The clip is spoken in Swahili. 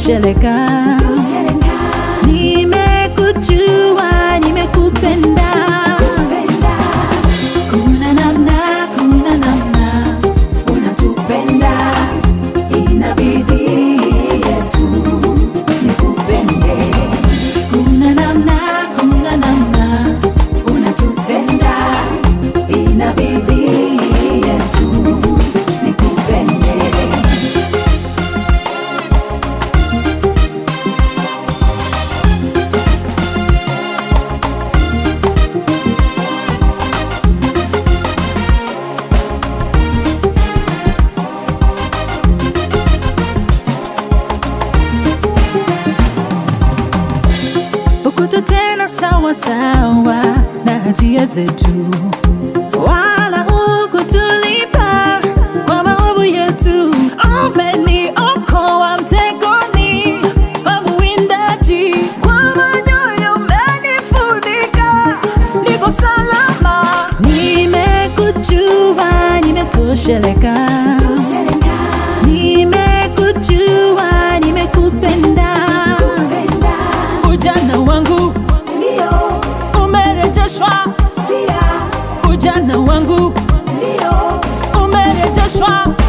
nimetosheleka. Nimekujua, nimekupenda. Kuna namna, kuna namna unatupenda, inabidi Yesu nikupende. Kuna namna, kuna namna unatutenda, inabidi Yesu nikupende. hukututenda sawa sawa na hatia zetu, wala hukutulipa kwa maovu yetu. Umeniokoa mtegoni pa mwindaji, kwa manyoya umenifunika, niko salama. Nimekujua, nimetosheleka. Nimekujua, nimekupenda. Ujana wangu umerejeshwa, ujana wangu umerejeshwa.